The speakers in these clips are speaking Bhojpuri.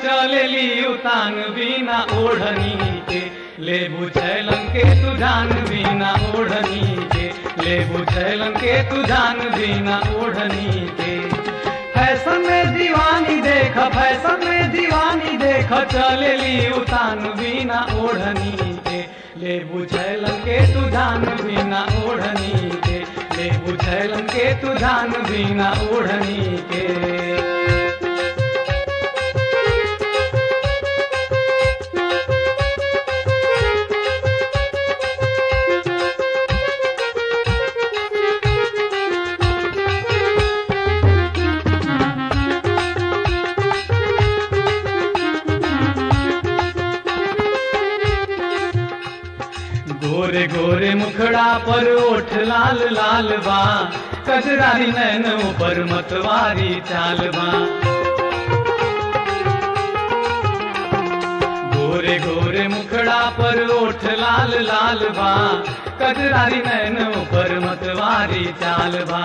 चलेली उतान बिना ओढ़नी के ले बुझैलन के तू जान बिना ओढ़नी के ले बुझैलन के तू जान बिना ओढ़नी के फैशन में दीवानी देख फैशन में दीवानी देख चलेली उतान बिना ओढ़नी के ले बुझैलन के तू जान बिना ओढ़नी के ले बुझैलन के तू जान बिना ओढ़नी के गोरे गोरे मुखड़ा पर ओठ लाल लाल बा कजरारी नैन ऊपर मतवारी चाल बा गोरे गोरे मुखड़ा पर ओठ लाल लाल बा कजरारी नैन ऊपर मतवारी चाल बा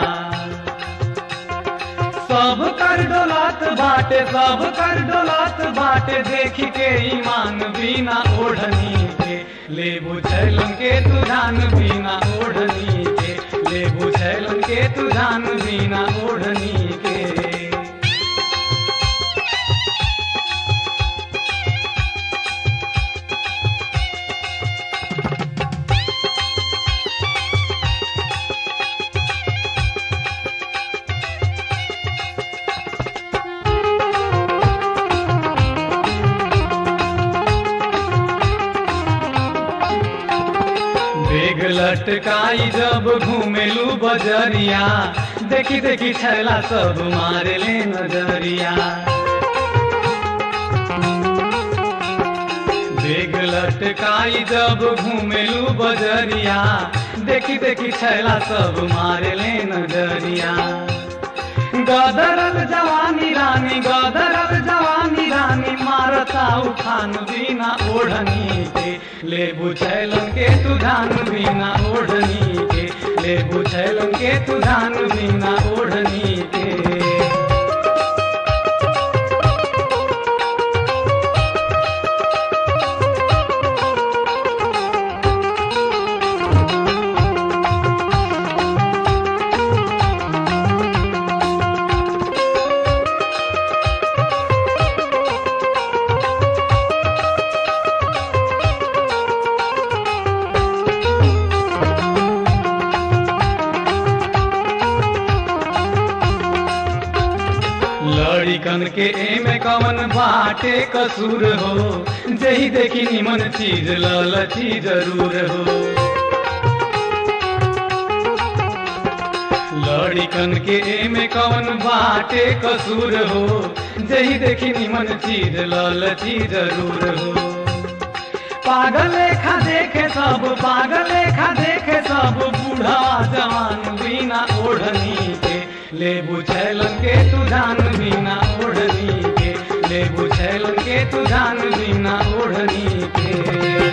सब कर डोलात बाटे सब कर डोलात बाटे देख के ईमान बिना ओढ़नी के ले बुझैलन के तू जान बिना ओढ़नी के ले बुझैलन के तू जान बिना ओढ़नी के बेग लटकाई जब घूमेलू बजरिया देखी देखी छैला सब मारे ले नजरिया बेग लटकाई जब घूमेलू बजरिया देखी देखी छैला सब मारे ले नजरिया गदरल जवानी रानी गदरल जवानी रानी मारता उठान बिना ओढ़नी के ले बुझैलन के तू धान बिना ओढ़नी के ले बुझैलन के तू धान बिना ओढ़नी के लड़िकन के एमे कवन बाटे कसूर हो जही देखी निमन चीज ललची जरूर हो लड़िकन के एमे कवन बाटे कसूर हो जही देखी निमन चीज ललची जरूर हो पागल लेखा देखे सब पागल लेखा देखे सब बूढ़ा जवान बिना ओढ़नी के ले बुझैलन के तू जान बिना ओढ़नी के ले बुझैलन के तू जान बिना ओढ़नी के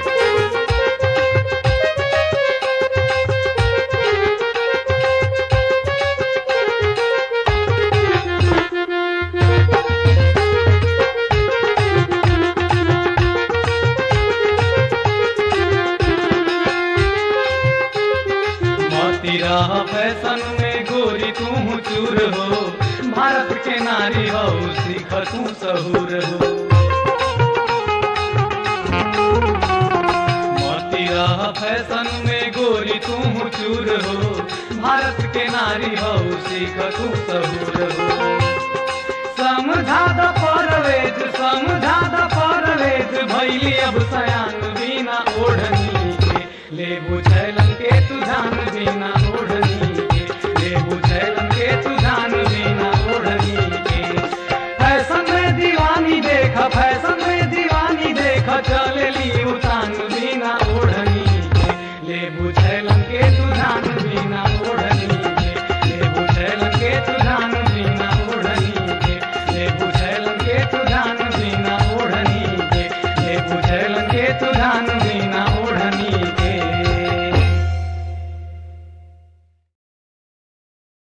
मोती रह फैशन में गोरी तू चूर हो भारत के नारी हो सीख तू सहूर हो मोती रह फैशन में गोरी तू चूर हो भारत के नारी हो सीख तू सहूर हो समझा द परवेज समझा द परवेज भैली अब सयान बिना ओढ़नी के ले बुझैलन के तू जान बिना ओढ़नी के ले बुझैलन के तू जान बिना ओढ़नी के फैशन में दीवानी देख फैशन में दीवानी देख चलेली उतान बिना ओढ़नी के ले बुझैलन के तू जान बिना ओढ़नी